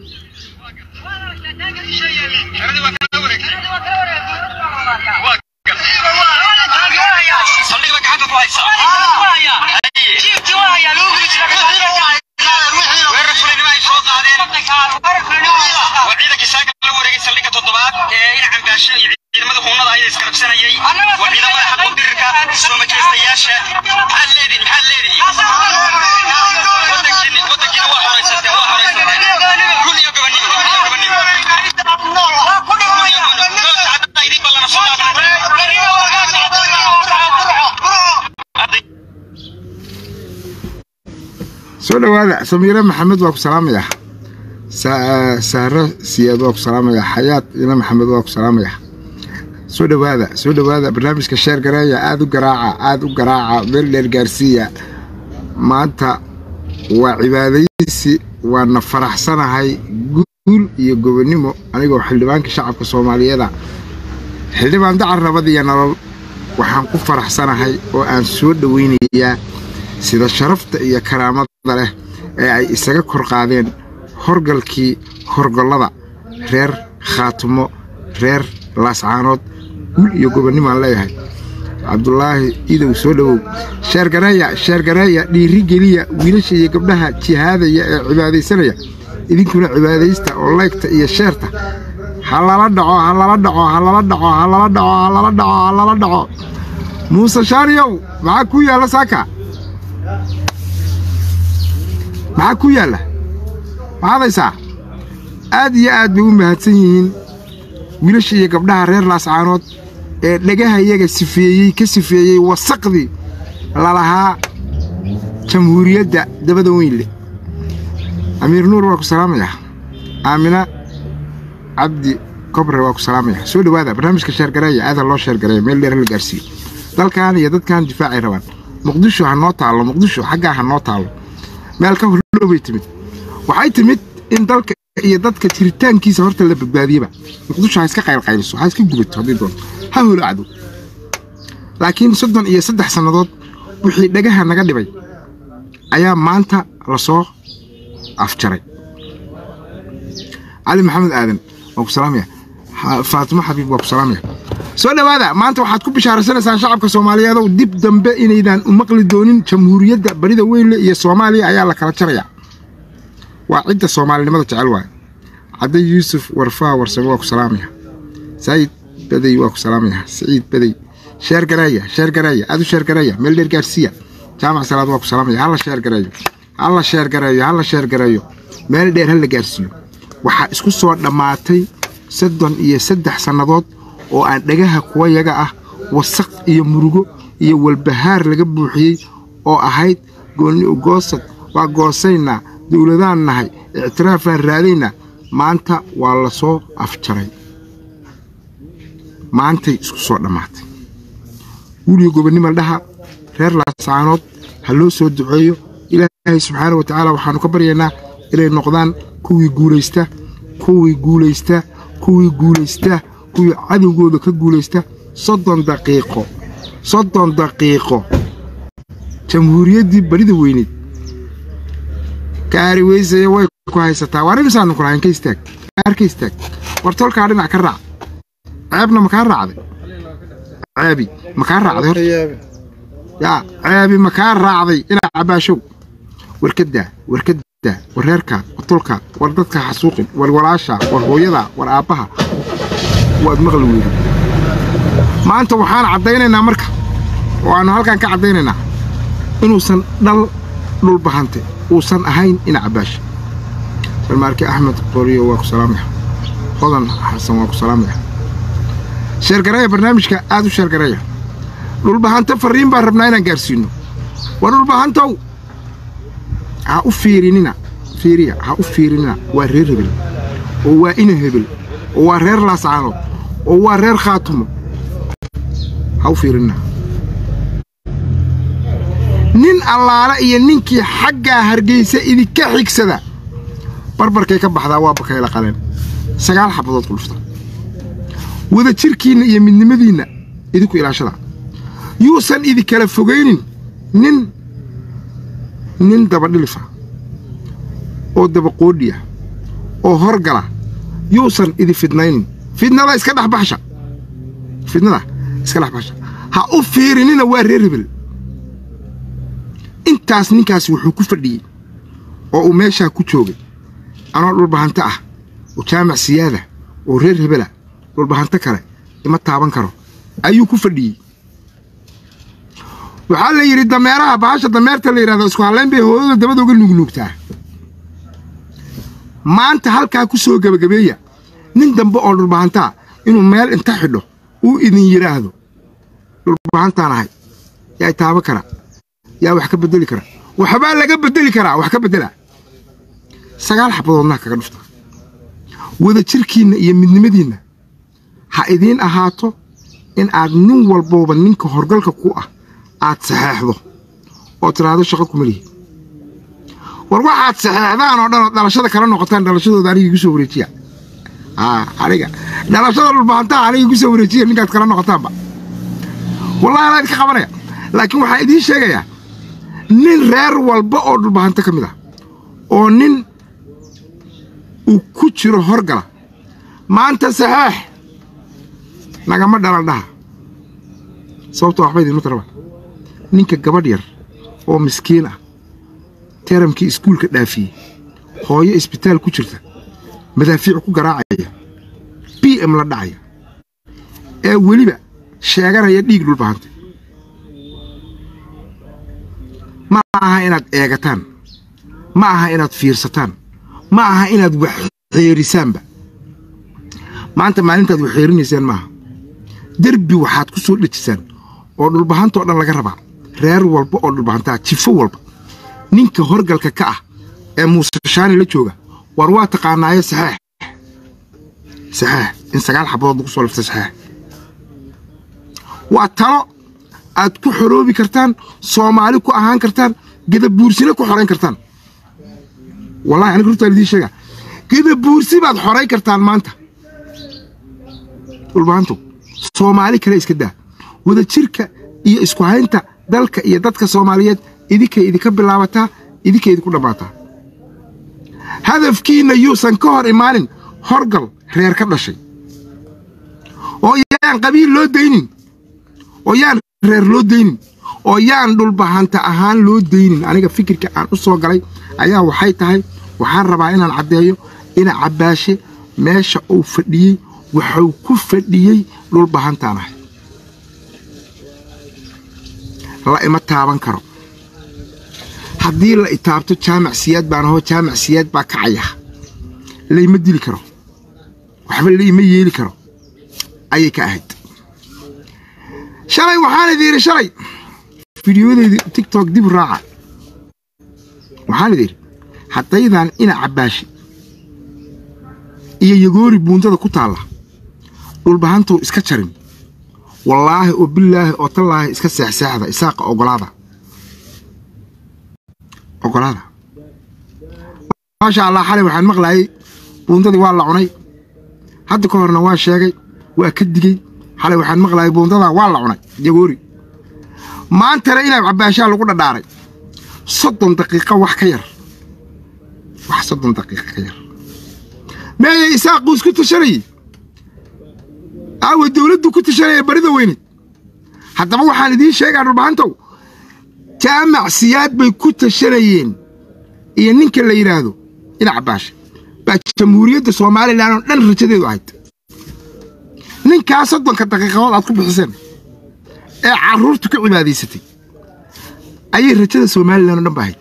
saldhiga gacanta ku haysa weerar fulinimo ay soo qaadeen waa ciidankii saaga la wareegay saldhiga toddobaad ee in cambaasho iyo ciidamada huunada ayay iskarabsanayay waa ciidamada xaquudirirka soo majeystayaasha maxaad leedihin maxaad leedihin wadankiini wadankiina waa horaysateen waa horaysateen run iyo gobonimo run iyo gobonimo run iyo gobonimo goobta cadda idin ballana soo dhaafnay soo dhowaada samiire maxamed waa ku salaamaya Sa- sahro siyaad waa ku salaamaya xayaad ina maxamed waa ku salaamaya soo dhowaada soo dhowaada barnaamijka sheer gareeya aada u garaaca aada u garaaca meel dheer gaarsiiya maanta waa cibaadaysi waana faraxsanahay guul iyo gobonimo anigoo xildhibaanka shacabka soomaaliyeeda xildhibaan dacar nabad iyo nolol waxaan ku faraxsanahay oo aan soo dhowaynayaa sida sharafta iyo karaamada leh ee ay isaga kor qaadeen horgalkii horgollada reer khaatumo reer laascaanood guul iyo gobonnimo aan leeyahay cabdulaahi idow soo dhowow sheergareeya sheergareeya dhiiri geliya wiilasha iyo gabdhaha jihaadaya ee cibaadaysanaya idinkuna cibaadaysta oo laygta iyo sheerta ha lala dhaco ha lala dhaco ha lala dhaco ha lala dhaco ha lala dhaco ha lala dhaco muuse shaaniyow maxaa ku yaalla saaka maxaa ku yaalla maxaad haysaa aad iyo aad bay u mahadsan yihiin wiilasha iyo gabdhaha reer laascaanood ee dhagaha iyaga sifeeyey ka sifeeyey wasaqdii lalahaa jamhuuriyadda dabada weynle amiir nuur waa ku salaamaya aamina cabdi kobre waa ku salaamaya soo dhowaada barnaamijka sheergareeya aada loo sheergareeya meel dheer la gaarsiiyo dalkan iyo dadkan difaacay rabaan muqdisho ha noo taallo muqdisho xaggaa ha noo taallo meel ka horlow bay timid waxay timid in dalka iyo dadka jiritaankiisa horta la badbaadiyeba muqdisho ha iska qaylqayliso ha iska gubato haddii doonto ha holaacdo laakiin soddon iyo saddex sannadood wixii dhagaha naga dhibay ayaa maanta la soo afjaray cali maxamed aadan waa ku salaamaya Ha- faatimo xabiib waa ku salaamaya soo dhowaada maanta waxaad ku bishaaraysanaysaan shacabka soomaaliyeedow dib dambe inaydaan u maqli doonin jamhuuriyadda barida weynle iyo soomaaliya ayaa la kala jaraya waa cidda soomaalinimada jecel waay cadde yuusuf warfaa warsame waa ku salaamaya saayid badey waa ku salaamaya saciid badey sheer gareeya sheer gareeya aad u sheer gareeya meel dheer gaarsiiya jaamac salaad waa ku salaamaya halla sheer gareeyo halla sheer gareeyo halla sheer gareeyo meel dheer ha la gaarsiiyo waxaa isku soo dhammaatay soddon iyo saddex sannadood oo aan dhagaha kuwa yaga ah wasaq iyo murugo iyo walbahaar laga buuxiyey oo ahayd goonni ugoosad waa goosaynaa dowladaan nahay ictiraafaan raadaynaa maanta waa la soo afjaray maantay isku soo dhammaatay guuliyo gobonnimo dhaha reer laascaanood ha loo soo duceeyo ilaahay subxaana wa tacaala waxaannu ka baryaynaa inay noqdaan kuwii guulaysta kuwii guulaysta kuwii guulaysta kuwii cadowgooda ka guulaysta soddon daqiiqo soddon daqiiqo jamhuuriyaddii barida weyneed gaari weysaya way ku haysataa waa arrimisaanu kulahayn ka istaag gaar ka istaag war tolkaa dhinac ka raac ceebna makaa raacday ceebi makaa raacday horta yaa ceebi makaa raacday inaa cabaashow warkadaa warkadaa war reerkaa war tolkaa war dadka xasuuqin war walaashaa war hooyadaa war aabbaha waad maqli weyda maanta waxaan caddaynaynaa marka oo aannu halkan ka caddaynaynaa inuusan dhal dhulbahante uusan ahayn ina cabaasha barmaarke axmed qoriyo waa ku salaamaya hodan xasan waa ku salaamaya sheergareeya barnaamijka aad u sheergareeya dhulbahante farriin baan rabnaa inaan gaarsiinno war dhulbahantow ha u fiirinina fiiriya ha u fiirinina waa reer hebel oo waa ina hebel oo waa reer laascaanood oo waa reer khaatumo ha u fiirinina nin allaale iyo ninkii xaggaa hargeysa idinka xigsada barbarkay ka baxdaa waa bakayla qaleen sagaal xabadood qulufta wada jirkiinna iyo midnimadiinna idinku ilaashada yuusan idinkala fogaynin nin nin dabadhilifa oo dabaqoodhiya oo horgala yuusan idi fidnaynin fidnada iska dhex baxsha fidnada iska dhex baxsha ha u fiirinina waa reer hebel intaas ninkaas wuxuu ku fadhiyey oo uu meeshaa ku joogay anoo dhulbahanto ah oo jaamac siyaada oo reer hebela dhulbahanto kale ima taaban karo ayuu ku fadhiyey waxaa la yidhi dameeraha bahasha dameerta la yidhahdo isku hallayn bay hooyada dabada uga nuugnuugtaa maanta halkaa ku soo gebagabeeya nin dambe oo dhulbahantaa inuu meel inta xidho uu idin yidhaahdo dhulbahantaan ahay yaa taaba kara yaa wax ka beddeli kara waxbaa laga beddeli karaa wax ka beddela sagaal xabadoodnaa kaga dhufta wada jirkiinna iyo midnimadiinna ha idiin ahaato in aad nin walbooba ninka horgalka ku ah aad saxeexdo oo tidhaahdo shaqo kuma lihi war waxaad saxeexdaan oo dhan oo dhalashada kala noqotaan dhalashadooda aniga igu soo wareejiya aniga dhalashada dhulbahantaha aniga igu soo wareejiya ninkaad kala noqotaanba wallahi anaa idinka qabanaya laakiin waxaa idiin sheegayaa nin reer walba oo dhulbahanto ka mid ah oo nin uu ku jiro horgala maanta saxeex nagama dhalan dhaha sababto waxba idinma taraba ninka gabadh yar oo miskiin ah teramkii iskuulka dhaafiyey hooyo isbitaal ku jirta madaafiic ku garaacaya b m la dhacaya ee weliba sheeganaya dhiig dhulbahanta ma aha inaad eegataan ma aha inaad fiirsataan ma aha inaad wax xeerisaanba maanta maalintaad wax xeerinaysaan maaha derbi waxaad ku soo dhejisaan oo dhulbahantoo dhan laga rabaa reer walba oo dhulbahantaa jifo walba ninka horgalka ka ah ee muuse shaani la jooga war waa taqaanaaye saxeex saxeex in sagaal xabadood lagu soo liftay saxeex waa talo aad ku xoroobi kartaan soomaali ku ahaan kartaan gedabuursina ku xorayn kartaan wallahi aniga rurtaan idiin sheega gedabuursi baad xorayn kartaan maanta dhulbahantu soomaali kale iska daa wada jirka iyo isku haynta dalka iyo dadka soomaaliyeed idinkay idinka bilaabataa idinkay idinku dhammaataa hadafkiinna yuusan ka hor imaanin horgal reer ka dhashay oo yaan qabiil loo daynin oo yaan reer loo daynin oo yaan dhulbahanta ahaan loo daynin aniga fikirka aan u soo galay ayaa waxay tahay waxaan rabaa inaan caddeeyo ina cabbaashe meesha uu fadhiyey wuxuu ku fadhiyey dhulbahantaan ahay la ima taaban karo haddii la itaabto jaamac siyaad baan ahoo jaamac siyaad baa kacaya layma dili karo waxba layma yeeli karo ayay ka ahayd shalay waxaan idi yidhi shalay fidiyodeedii tigtok dib raaca waxaan idi yidhi haddaydan ina cabbaashi iyo yagoori buundada ku taalla dhulbahantuu iska jarin wallaahi oo bilaahi oo tallaahi iska seexseexda isaaqa ogolaada ogolaada maasha allah xalay waxaan maqlaayay buundadii waa la cunay hadda ka horna waa sheegay waa ka digey xalay waxaan maqlaayay buundadaa waa la cunay yagoori maantana inaa cabbaashaa lagu dhadhaaray soddon daqiiqo wax ka yar wax soddon daqiiqo ka yar meeyay isaaquu isku tashanayey aawa dawladdu ku tashanaya barida weyneed haddaba waxaan idiin sheegaa dhulbahantow jaamac siyaad bay ku tashanayeen iyo ninka la yidhaahdo ina cabbaashe baa jamhuuriyadda somalilan oo dhan rajadeedu ahayd ninkaa soddonka daqiiqadood aad ku bixiseen ee carruurtu ka cibaadaysatay ayay rajada somalilan oo dhan ba ahayd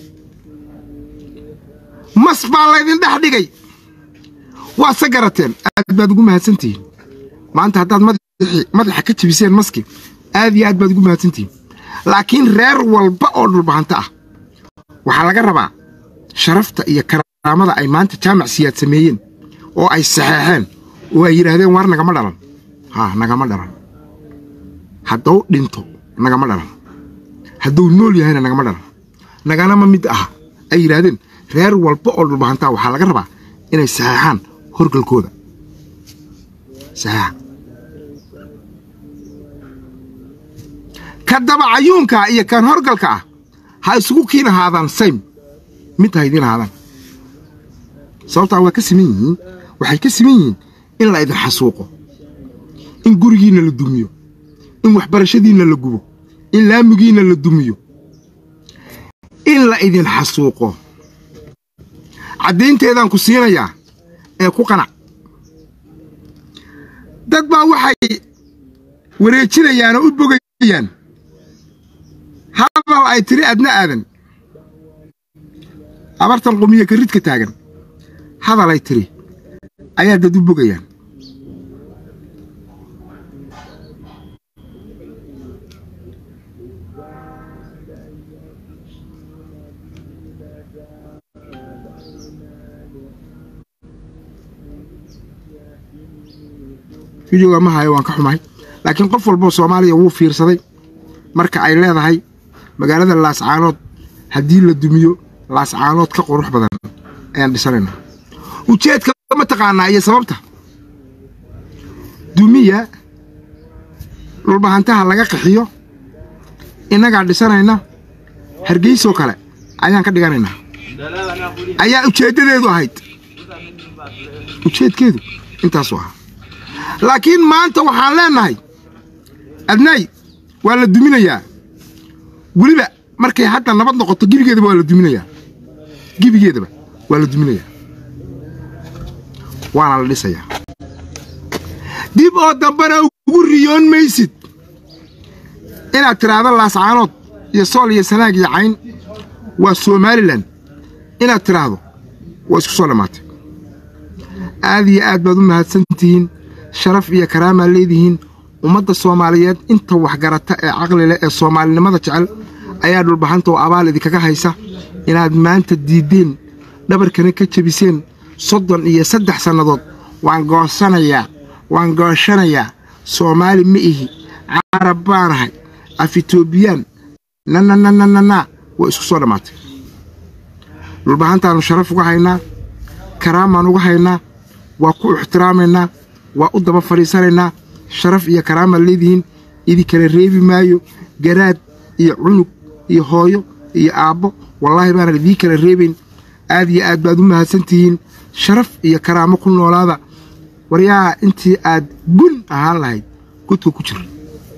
mas baa laydin dhex dhigay waa se garateen aad baad ugu mahadsantihiin maanta haddaad madaxa ka jebiseen maski aad iyo aad baad ugu mahadsantihiin laakiin reer walba oo dhulbahanto ah waxaa laga rabaa sharafta iyo karaamada ay maanta jaamac siyaad sameeyeen oo ay saxeexeen oo ay yidhaahdeen waar nagama dhalan haa nagama dhalan hadduu dhinto nagama dhalan hadduu nool yahayna nagama dhalan naganama mid aha ay yidhaahdeen reer walba oo dhulbahantaa waxaa laga rabaa inay saxeexaan horgalkooda saxeexa ka dabacayuunka iyo kan horgalka ah ha isugu kiin ahaadaan saym mid ha idiin ahaadaan sababtaa waa ka siman yihiin waxay ka siman yihiin in la idin xasuuqo in gurigiinna la dumiyo in waxbarashadiinna la gubo in laamigiinna la dumiyo in la idin xasuuqo caddaynteedaan ku siinayaa ee ku qanac dad baa waxay wareejinayaan oo u bogayaan hadal ay tiri adna aadan abartan qumiya karidka taagan hadal ay tiri ayaa dad u bogayaan fideoga ma hayo waan ka xumahay laakiin qof walboo soomaaliya wuu fiirsaday marka ay leedahay magaalada laascaanood haddii la dumiyo laascaanood ka qurux badan ayaan dhisanayna ujeedka ma taqaanaa iyo sababta dumiya dhulbahantaha laga qaxiyo innagaa dhisanayna hargeysoo kale ayaan ka dhiganaynaa ayaa ujeeddadeedu ahayd ujeedkeedu intaasuu ahaa laakiin maanta waxaan leennahay adnaay waa la duminayaa weliba markay hadda nabad noqoto gebigeedaba waa la duminayaa gebigeedaba waa la duminayaa waana la dhisayaa dib oo dambena ugu riyoon maysid inaad tidhaahdo laascaanood iyo sool iyo sanaag iyo cayn waa somalilan inaad tidhaahdo waa isku soo dhammaatay aad iyo aad baad u mahadsantihiin sharaf iyo karaamaa leedihiin ummadda soomaaliyeed inta waxgarata ee caqli leh ee soomaalinimada jecel ayaa dhulbahanta oo abaal idinkaga haysa inaad maanta diiddeen dhabarkana ka jebiseen soddon iyo saddex sannadood waan goosanayaa waan gooshanayaa soomaali ma ihi carab baanahay af itoobiyaan nanananananaa waa isku soo dhammaatay dhulbahantaannu sharaf uga haynaa karaamaan uga haynaa waa ku ixtiraamaynaa waa u daba fadhiisanaynaa sharaf iyo karaamaa leedihiin idinkala reebi maayo garaad iyo cunug iyo hooyo iyo aabbo wallaahi baanan idii kala reebayn aad iyo aad baad u mahadsan tihiin sharaf iyo karaamo ku noolaada waryaa intii aad gun ahaan lahayd godka ku jir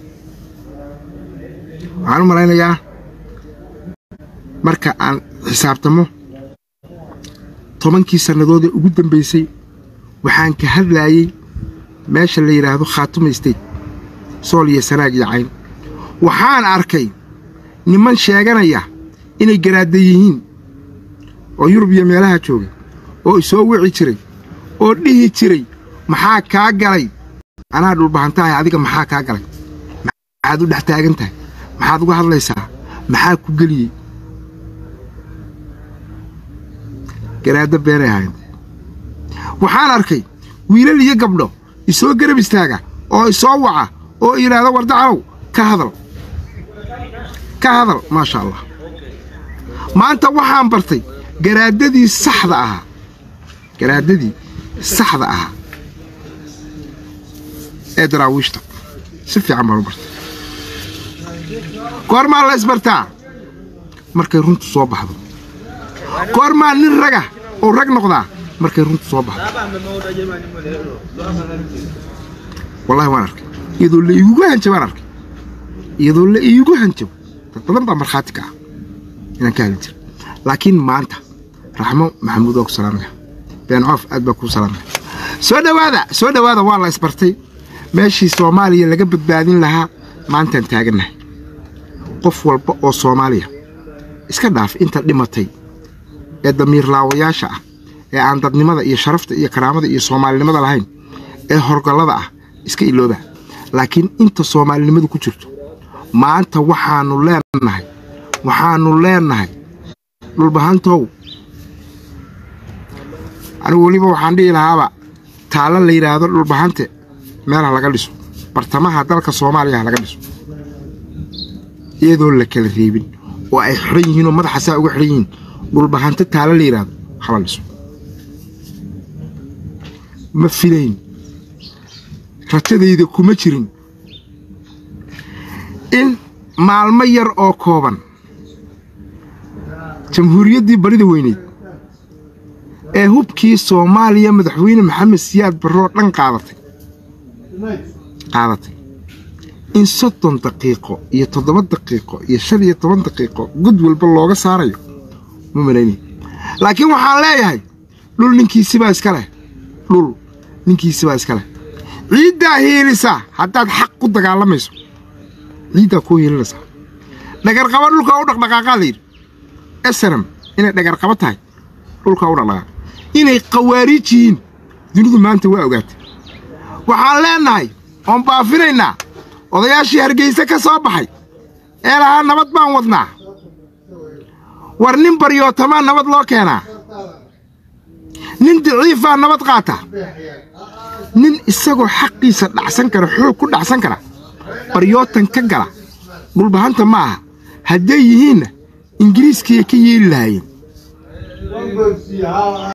waxaan u malaynayaa marka aan xisaabtamo tobankii sannadood ee ugu dambaysay waxaan ka hadlaayey meesha la yidhaahdo khaatuma state sool iyo sanaag iyo cayn waxaan arkay niman sheeganaya inay garaadda yihiin oo yurub iyo meelaha joogay oo isoo wici jiray oo dhihi jiray maxaa kaa galay anaa dhulbahantahay adiga maxaa kaa galay maxaad u dhex taagan tahay maxaad uga hadlaysaa maxaa ku geliyey garaaddo beenay ahayn waxaan arkay wiilal iyo gabdho isoo garab istaaga oo isoo waca oo yidhaahdo wardacalow ka hadal ka hadal maasha allah maanta waxaan bartay garaaddadii saxda ahaa garaaddadii saxda ahaa ee daraawiishta si fiican baan u bartay goormaa la isbartaa markay runtu soo baxdo goormaa nin raga oo rag noqdaa markay runtu soo baxdo wallahi waan arkay iyadoo la iigugu hanjab aan arkay iyadoo la iigu hanjabo dad badan baa markhaati ka ah inaan ka hadli jira laakiin maanta raxmo maxamuud waa ku salaamaya been coof aad baa kuu salaamaya soo dhowaada soo dhowaada waa la isbartay meeshii soomaaliya laga badbaadin lahaa maantaan taagannahay qof walba oo soomaaliya iska dhaaf inta dhimatay ee damiirlaawayaasha ah ee aan dadnimada iyo sharafta iyo karaamada iyo soomaalinimada lahayn ee horgallada ah iska ilooba laakiin inta soomaalinimadu ku jirto maanta waxaannu leenahay waxaannu leenahay dhulbahantow anigu weliba waxaan dhihi lahaaba taallo la yidhaahdo dhulbahante meel ha laga dhiso bartamaha dalka soomaaliya ha laga dhiso iyadoo la kala reebin oo ay xidhan yihiin oo madaxa saa uga xidhan yihiin dhulbahante taallo la yidhaahdo hala dhiso ma filayn rajadayda kuma jirin in maalmo yar oo kooban jamhuuriyaddii barida weyneyd ee hubkii soomaaliya madaxweyne maxamed siyaad barroo dhan qaadatay qaadatay in soddon daqiiqo iyo toddoba daqiiqo iyo shan iyo toban daqiiqo god walba looga saarayo ma malaynay laakiin waxaan leeyahay dhul ninkiisibaa iska leh dhul ninkiisibaa iska leh ciiddaa hiilisaa haddaad xaq ku dagaalamayso ciiddaa kuu hiilinaysaa dhagarqaba dhulkaa u dhaqdhaqaaqaa la yidhi esanam inay dhagarqaba tahay dhulkaa u dhaqdhaqaaq inay khawaariij yihiin dunidu maanta waa ogaatay waxaan leennahay oon baafinaynaa odayaashii hargeyse ka soo baxay ee lahaa nabad baan wadnaa war nin baryootamaa nabad loo keenaa nin daciifaa nabad qaata nin isagoo xaqiisa dhacsan kara xoog ku dhacsan kara baryootan ka gala dhulbahanta ma aha hadday yihiinna ingiriiskaiya ka yeeli lahaayeen